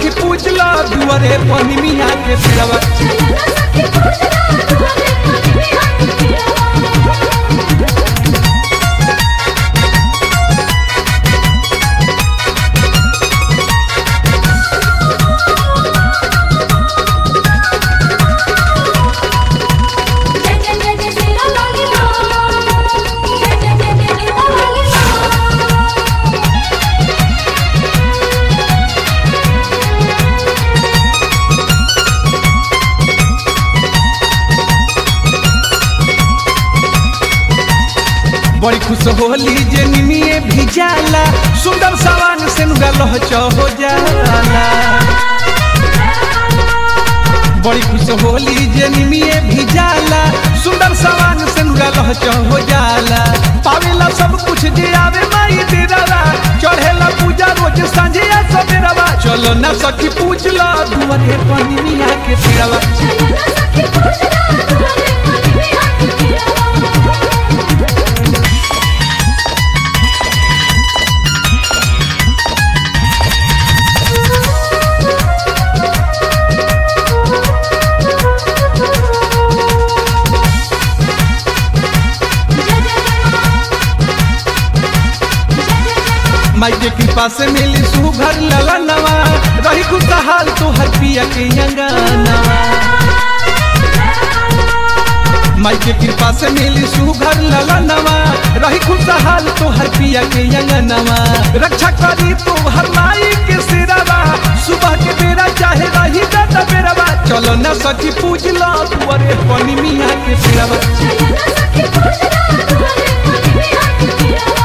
सखी पूजला दुआरे पानी मिया के पेड़वा चलना सखी पूजला दुआरे पानी मिया के पेड़वा जय जय जय जय तेरा लाली माँ जय जय जय जय तेरा लाली माँ बड़ी खुश होली जे निमिये भी जाला सुंदर सवान से नुगा लहच हो जाला बड़ी खुश होली जे निमिये भी जाला सुंदर सवान से नुगा लहच हो जाला पावेला सब कुछ जे आवे माई तेरा चढ़ेला पूजा रोज सांझे सवेरवा चलो ना सखी पूजला दुआरे पानी मिया के पेड़वा चलना सखी पूजला दुआरे पानी मिया के पेड़वा माई के कृपा से मिली सुघर लला नवा रही खुशहाल तो हर पिया के अंगनवा माई के कृपा से मिली सुघर लला नवा रही खुशहाल तो हर पिया के अंगनवा रक्षा करी तो हर माई के सिरवा सुबह के बेरा चाहे रही दादा बेरवा चलो न सखी पूजला दुआरे पानी मिया के सिरवा चलना सखी पूजला दुआरे पानी मिया के पेड़वा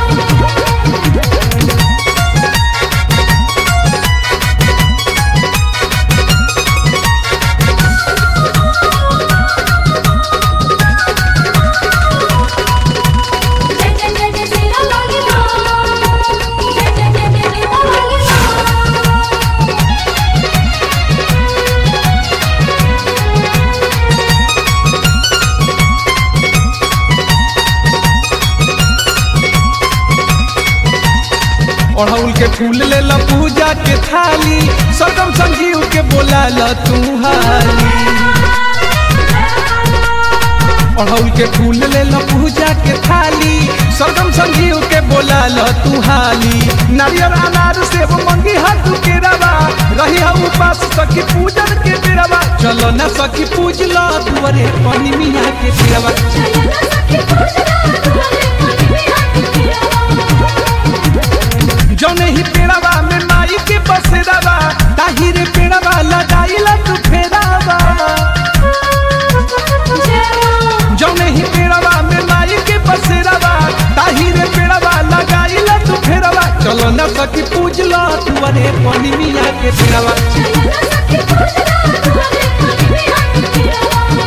जय जय जय जय तेरा लाली माँ जय जय जय जय तेरा लाली माँ अड़हुल के फूल ले ला पूजा के थाली सरगम संजीव के बोला ला तू हाली अड़हुल के फूल ले ला पूजा के थाली सरगम संजीव के बोला ला तू हाली नारियल अनार सेब मंगी हाथ के रवा रही हा उपास सखी पूजन के बेरवा चलो ना सखी पूज ला दुआरे पानी मिया के बेरवा चलना सखी पूजला दुआरे पानी मिया के पेड़वा जौने ही पेड़वा में माई के बसेरावा ताही रे पेड़वा लगाइला तू फेरावा जौने ही पेड़वा में माई के बसेरावा ताही रे पेड़वा लगाइला तू फेरावा चलो न सखी पूजला तू अरे पानी मिया के पेड़वा चलना सखी पूजला दुआरे पानी मिया के पेड़वा